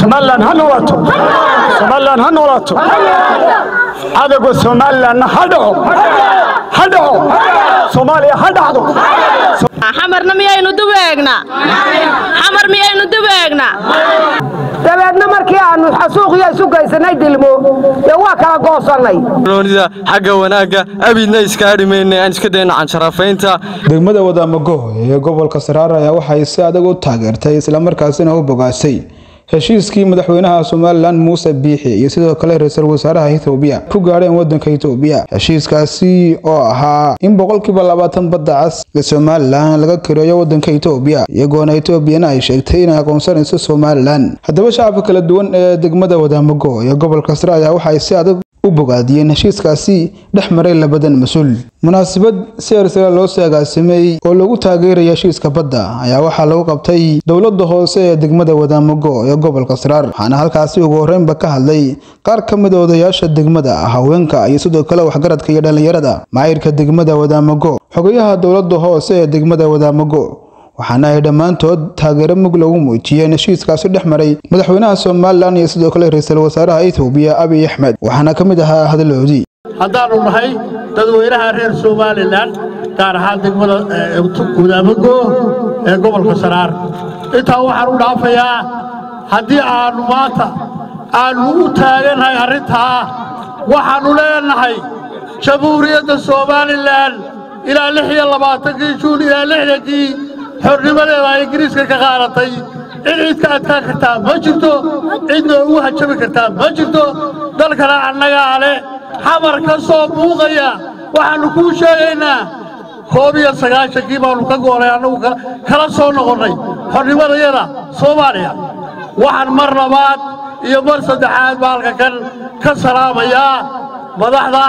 somalilan ha noolaato somalilan ha noolaato cadowga somalilanna ha dhaco ha dhaco soomaaliya ha dhacdo xamarna miyaynu dub eegnaa xamar miyaynu dub eegnaa dabeedna markii aanu xasuuqiyo isu gaysanay dilmo dee waa kala goosannay roonida xagga wanaagga abidna iska dhimayna aan iska dayna cansharafaynta degmada wadaamago ee gobolka saraar ayaa waxay si adag u taageertay islamarkaasina u bogaasay heshiiskii madaxweynaha somalilan muuse biixi iyo sidoo kale ra-iisul wasaaraha ethoobiya ku gaadheen wadanka etoobiya heshiiskaasi oo ahaa in boqolkiiba labaatan badda cas ee somalilan laga kareeyo wadanka etoobiya iyagoona etoobiyana ay sheegtay inay aqoonsanayso somalilan haddaba shacabka kala duwan ee degmada wadaamago ee gobolka sare ayaa waxay si adag u bogaadiyeen heshiiskaasi dhex maray labadan mas-uul munaasabad si ersala loo saagaasimay oo lagu taageeraya heshiiska badda ayaa waxaa lagu qabtay dowladda hoose ee degmada wadaamago ee gobolka saraar waxaana halkaasi ugu horreynba ka hadlay qaar ka mid a odayaasha degmada haweenka iyo sidoo kale waxgaradka iyo dhallinyarada maayirka degmada wadaamago xogayaha dowladda hoose ee degmada wadaamago waxaana ay dhammaantood taageero mug lagu muujiyeen heshiiskaasi dhex maray madaxweynaha somalilan iyo sidoo kale ra-iisul wasaaraha ethoobiya abiy axmed waxaana ka mid ahaa hadaloodii haddaannu nahay dadweynaha reer somalilan gaar ahaan degmada gudaamago ee gobolka saraar intaa waxaan u dhaafayaa haddii aannu maanta aannu u taagannahay arrintaa waxaannu leenahay jamhuuriyadda somalilan ilaa lix iyo labaatankii juun ilaa lixdankii xornimadeeda ay ingiriiska ka qaadatay cid cid ka adkaan kartaa ma jirto cidna ugu hajabi kartaa ma jirto dalkana annagaa leh xamar ka soo muuqaya waxaannu kuu sheegaynaa koob iyo sagaashankii baannu ka goolay annagu kala soo noqonnay xornimadayada soomaaliya waxaan mar labaad iyo mar saddexaad baalka kan ka salaamayaa madaxda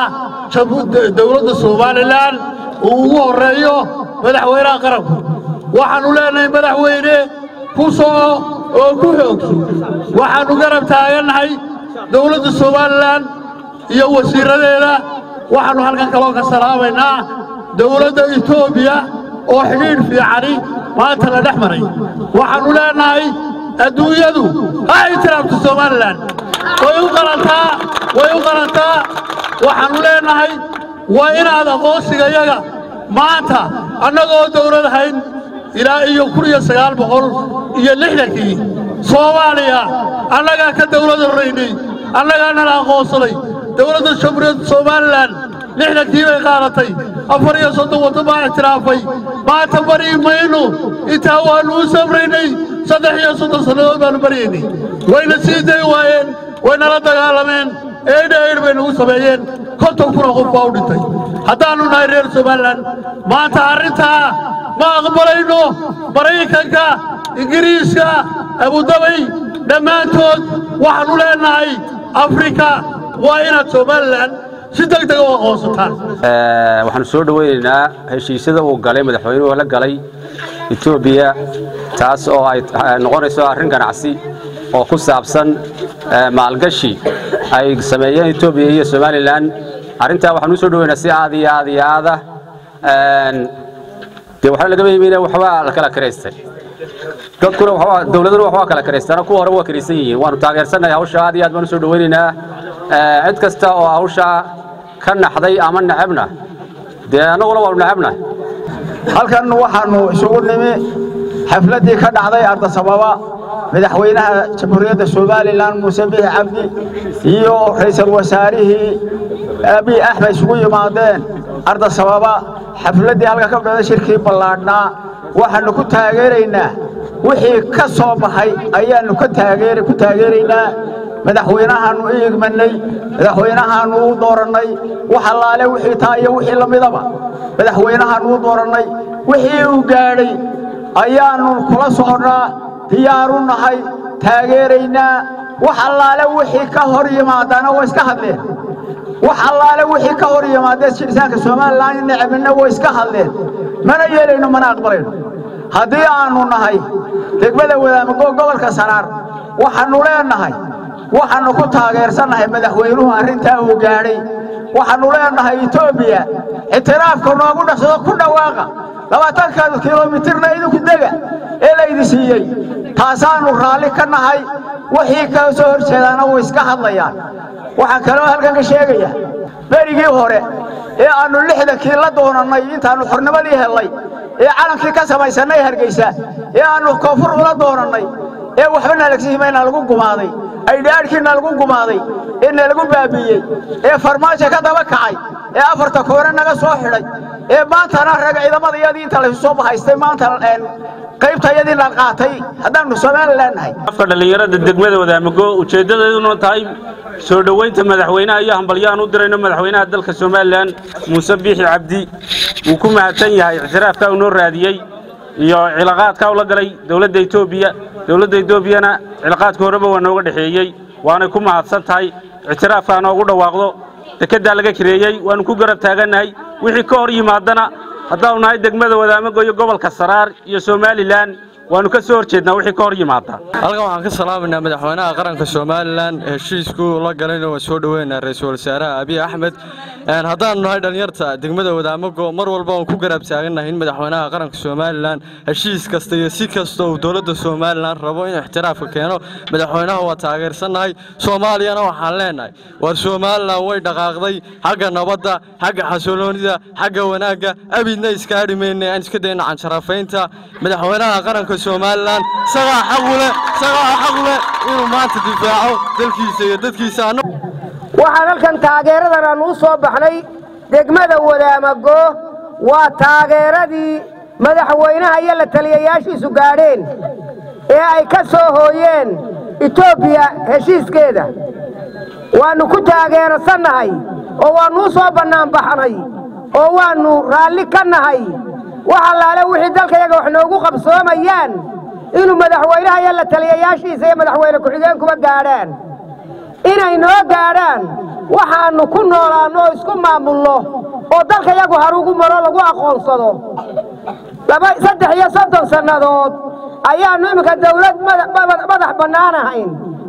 dawladda somalilan uu ugu horreeyo madaxweynaha qaranku waxaannu leenahay madaxweyne ku soo oo ku xoogso waxaannu garab taagannahay dawladda somalilan iyo wasiirradeeda waxaannu halkan kaloo ka salaamaynaa dawladda etoobiya oo xidhiidh fiicani maanta la dhex maray waxaannu leenahay adduunyadu ha ixtiraamto somalilan way u qalantaa way u qalantaa waxaannu leenahay waa inaad aqoonsigayaga maanta annagoo dawlad ahayn ilaa iyo kun iyo sagaal boqol iyo lixdankii soomaaliya annagaa ka dawlad horraynay annagaa nala aqoonsaday dawladda jamhuuriyadda somalilan lixdankii bay qaadatay afar iyo soddon waddan baa ictiraafay maanta bari maynu intaa waannu u samraynay saddex iyo soddon sannadood baannu baryaynay wayna sii day waayeen waynala dagaalameen eedha eedh bay nagu sameeyeen konton kuna qof baa u dhintay haddaannu nahay reer somalilan maanta arrintaa ma aqbalayno maraykanka ingiriiska abudabay dhammaantood waxaannu leenahay afrika waa inaad somalilan si deg dega u aqoonsataan waxaanu soo dhoweynaynaa heshiisyada uu galay madaxweynuhu la galay etoobiya taas oo ay noqonayso arrin ganacsi oo ku saabsan maalgashi ay sameeyeen etoobiya iyo somalilan arrintaa waxaanu u soo dhoweynaa si aad iyo aad iyo aada dee waxaa lagama yimina waxbaa la kala karaystay dadkuna waxbaa dawladuna waxbaa kala karaystana kuwa hore waa karaysan yihiin waanu taageersannahay hawsha aad iyo aad baan u soo dhoweynaynaa cid kasta oo hawsha ka naxday ama necebna dee annaguna waanu necebnahay halkan waxaannu isugu nimi xafladdii ka dhacday ardasababa madaxweynaha jamhuuriyadda somalilan muuse biixi cabdi iyo ra'iisul wasaarihii abiy axmed isugu yimaadeen ardasababa xafladdii halka ka dhacday shirkii ballaadhnaa waxaannu ku taageeraynaa wixii ka soo baxay ayaannu ku taageeraynaa madaxweynahaannu u igmannay madaxweynahaannu u doorannay wax allaale wixii taa iyo wixii la midaba madaxweynahaannu u doorannay wixii uu gaadhay ayaannu kula soconnaa diyaaru nahay taageeraynaa wax allaale wixii ka hor yimaadana way iska hadleen wax allaale wixii ka hor yimaadee jiritaanka somalilan necbina way iska hadleen mana yeelayno mana aqbalayno haddii aannu nahay degmada wadaamago gobolka saraar waxaannu leenahay waxaannu ku taageersannahay madaxweynuhu arrintaa uu gaadhay waxaannu leenahay etoobiya ictiraafka noogu dhaqsado ku dhawaaqa labaatanka kilomitirna idinku dega ee laydi siiyey taasaannu raalli ka nahay wixii ka soo hor jeedaana way iska hadlayaan waxaan kaloo halkan ka sheegaya berigii hore ee aannu lixdankii la doonannay intaannu xornimadii hellay ee calankii ka samaysannay hargaysa ee aannu koonfur ula doonannay ee waxba nalagsihimayna lagu gumaaday aydhaadhkiina lagu gumaaday ee nalagu baabi'iyey ee farmaajo ka daba kacay ee afarta koore naga soo xidhay ee maantana rag ciidamadayadii inta laysu soo bahaystay maanta qaybtayadii la qaatay haddaannu somalilan nahay afka dhallinyarada degmada wadaamago ujeeddadeeduna tahay soo dhoweynta madaxweynaha iyo hambalyaan u dirayno madaxweynaha dalka somalilan muuse biixi cabdi wuu ku mahadsan yahay ictiraafka uu noo raadiyey iyo cilaaqaadka ula galay dowladda etoobiya dowladda etoobiyana cilaaqaadka horeba waa nooga dhexeeyey waanay ku mahadsan tahay ictiraafkaa noogu dhawaaqdo dekeddaa laga kareeyey waannu ku garab taagannahay wixii ka hor yimaadana haddaanu nahay degmada wadaamago iyo gobolka saraar iyo somalilan waannu ka soo hor jeednaa wixii ka hor yimaada halkan waxaan ka salaamaynaa madaxweynaha qaranka somalilan heshiisku la galayna waan soo dhoweynaa ra-iisul wasaaraha abiy axmed haddaanu nahay dhallinyarta degmada wadaamago mar walba waan ku garab taagannahay in madaxweynaha qaranka somalilan heshiis kasta iyo si kasta uu dowladda somalilan rabo inuu ixtiraafka keeno madaxweynaha waa taageersannahay soomaaliyana waxaan leenahay war somalilan way dhaqaaqday xagga nabadda xagga xasiloonida xagga wanaagga abidna iska hadhi mayne aan iska dayna cansharafaynta madaxweynaha qaranka somalilan isagaa xaq u leh isagaa xaq u leh inuu maanta difaaco dalkiisa iyo dadkiisa waxaan halkan taageeradan aan u soo baxnay degmada wadaamago waa taageeradii madaxweynaha iyo la taliyayaashiisu gaadheen ee ay ka soo hooyeen etoobiya heshiiskeeda waannu ku taageerasannahay oo waannu u soo bannaanbaxnay oo waannu raalli ka nahay wax allaale wixii dalkayaga wax noogu qabsoomayaan inuu madaxweynaha iyo la taliyayaashiisa iyo madaxweyne ku-xigeenkuba gaadhaan inay noo gaadhaan waxaannu ku noolaanno oo isku maamulno oo dalkayagu harugu maro lagu aqoonsado saddex iyo soddon sannadood ayaannu iminka dawlad madax bannaan ahayn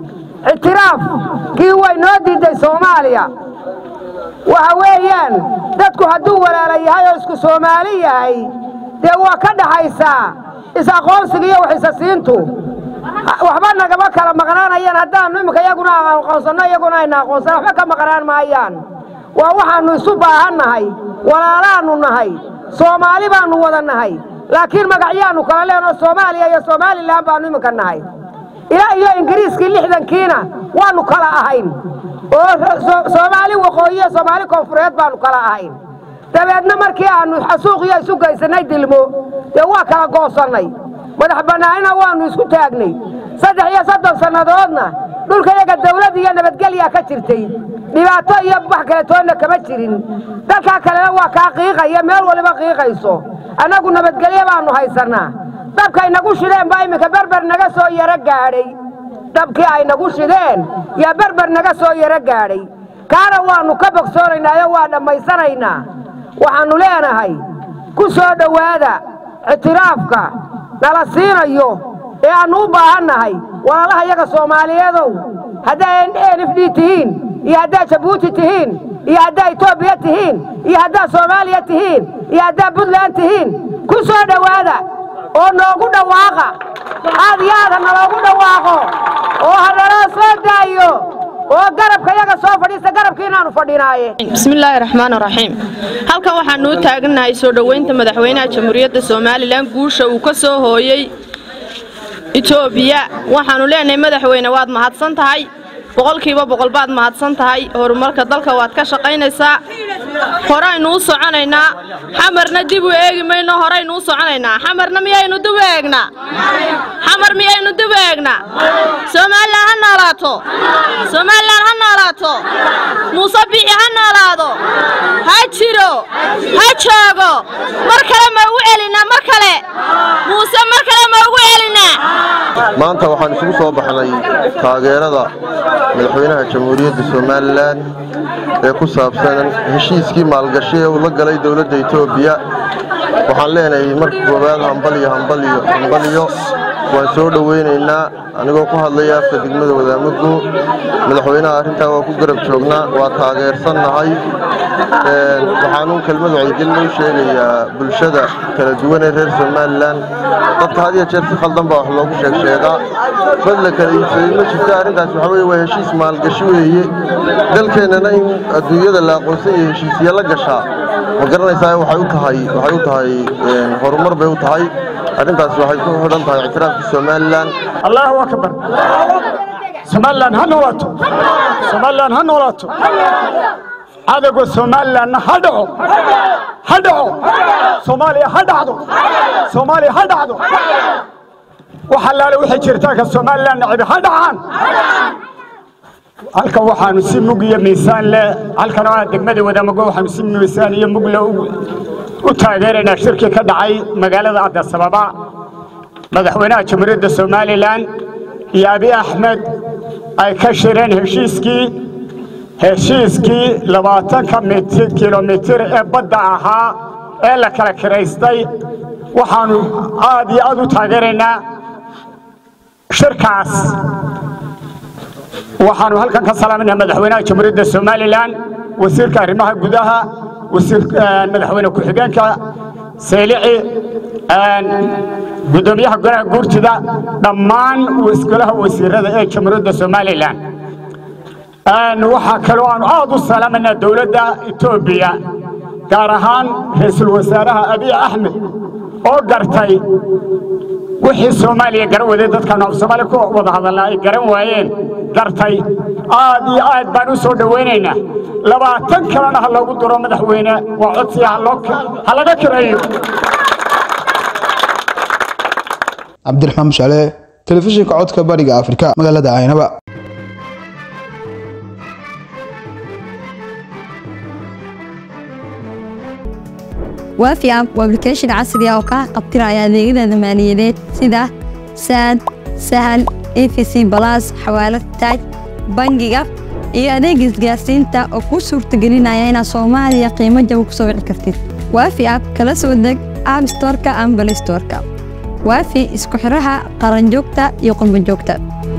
ictiraafkii way noo diiday soomaaliya waxa weeyaan dadku hadduu walaala yahay oo isku soomaali yahay dee waa ka dhaxaysaa is-aqoonsiga iyo waxisasiintu waxba nagama kala maqnaanayaan haddaannu iminka iyaguna aqoonsanno iyaguna ayna aqoonsana waxba ka maqnaan maayaan waa waxaannu isu baahan nahay walaalaannu nahay soomaali baannu wada nahay laakiin magacyaannu kala leenoo soomaaliya iyo somalilan baannu iminka nahay ilaa iyo ingiriiskii lixdankiina waannu kala ahayn oo soomaali waqooyi iyo soomaali koonfureed baannu kala ahayn dabeedna markii aannu xasuuqiyo isu gaysannay dilmo dee waa kala goosannay madax bannaanina waannu isku taagnay saddex iyo soddon sannadoodna dhulkayaga dawlad iyo nabadgelyaa ka jirtay dhibaato iyo wax kale toonna kama jirin dalkaa kalena waa kaa qiiqaya meel waliba qiiqayso annagu nabadgelyo baannu haysannaa dabka ay nagu shideen baa iminka berber naga soo yaro gaadhay dabkii ay nagu shideen yaa berber naga soo yaro gaadhay kaana waannu ka bogsoonaynaayo waa dhammaysanaynaa waxaannu leenahay ku soo dhowaada ictiraafka nala siinayo ee aannu u baahan nahay walaalaha yaga soomaaliyeedow haddaa n f d tihiin iyo haddaa jabuuti tihiin iyo haddaa etoobiya tihiin iyo haddaa soomaaliya tihiin iyo haddaa puntland tihiin ku soo dhowaada oo noogu dhawaaqa aad iyo aad ha naloogu dhawaaqo oo ha naloo soo daayo oo garabka yaga soo fadhiista garabkii inaannu fadhinaaye bismillaahi raxmaan raxiim halkan waxaannu u taagannahay soo dhoweynta madaxweynaha jamhuuriyadda somalilan guusha uu ka soo hooyey etoobiya waxaannu leenahay madaxweyne waad mahadsan tahay boqolkiiba boqol baad mahadsan tahay horumarka dalka waad ka shaqaynaysaa horaynu u soconaynaa xamarna dib u eegi mayno horaynu u soconaynaa xamarna miyaynu dib u eegnaa xamar miyaynu dib u eegnaa somalilan ha noolaato somalilan ha noolaato muuse bixi ha noolaado ha jiro ha joogo mar kale ma ugu celinaa mar kale muuse mar kale ma ugu celinaa maanta waxaan isugu soo baxnay taageerada madaxweynaha jamhuuriyadda somalilan ee ku saabsan heshiiskii maalgashi ee uu la galay dowladda etoobiya waxaan leenahay marka koowaad hambaliyo hambaliyo hambaliyo waan soo dhowaynaynaa anigoo ku hadlaya afka degmada wadaamago madaxweynaha arrintaa waa ku garab joognaa waa taageersannahay waxaanu kelmad wacyigelin u sheegayaa bulshada kala duwan ee reer somalilan dadka had iyo jeer si khaldan baa wax loogu sheeg sheegaa bad la kala iibsaday ma jirta arrintaas waxa weye waa heshiis maalgashi weeye dalkeennana in adduunyada la aqoonsan iyo heshiisya la gashaa ma garanaysaa waxay u tahay waxay u tahay horumar bay u tahay arrintaas waxay ku xidhan tahay ictiraafka somalilan allahu akbar somalilan ha noolaato somalilan ha noolaato cadowga somalilanna ha dhaco ha dhaco soomaaliya ha dhacdo soomaaliya ha dhacdo wax allaale waxay jirtaa ka somalilan nacibi ha dhacaan halkan waxaanu si mug iyo miisaan leh halkan oo ah degmada wadaamago waxaanu si miisaan iyo mug leh u taageeraynaa shirkii ka dhacay magaalada cabdisababa madaxweynaha jamhuuriyadda somalilan iyo abi axmed ay ka shireen heshiiskii heshiiskii labaatanka mitir kilomitir ee badda ahaa ee la kala kiraystay waxaanu aad iyo aad u taageeraynaa shirkaas waxaanu halkan ka salaaminaa madaxweynaha jamhuuriyadda somalilan wasiirka arrimaha gudaha madaxweyne ku-xigeenka saylici gudoomiyaha golaha guurtida dhammaan golaha wasiirada ee jamhuuriyadda somalilan waxaa kaloo aanu aad u salaamanaa dowladda etoobiya gaar ahaan ra-iisul wasaaraha abiy axmed oo gartay wixii soomaaliya garan waday dadkaanu af soomaaliya ku wada hadallaa ay garan waayeen gartay aad iyo aad baan u soo dhowaynaynaa labaatan kalena ha loogu duro madaxweyne waa codsiya ha laga kireeyo cabdiraxmaan mushaale telefishinka codka bariga afrika magaalada aynaba waafi app waa application casri ah oo kaa qabtiraya adeegyada maaliyadeed sida saad sahal efc balas xawaalad taaj bangiga iyo adeega isgaarsiinta oo kuu suurtagelinaya inaad soomaaliya qiimo jaba ku soo wici kartid waafi app kala soo deg app storeka ama balay storeka waafi isku xiraha qaranjoogta iyo qurbanjoogta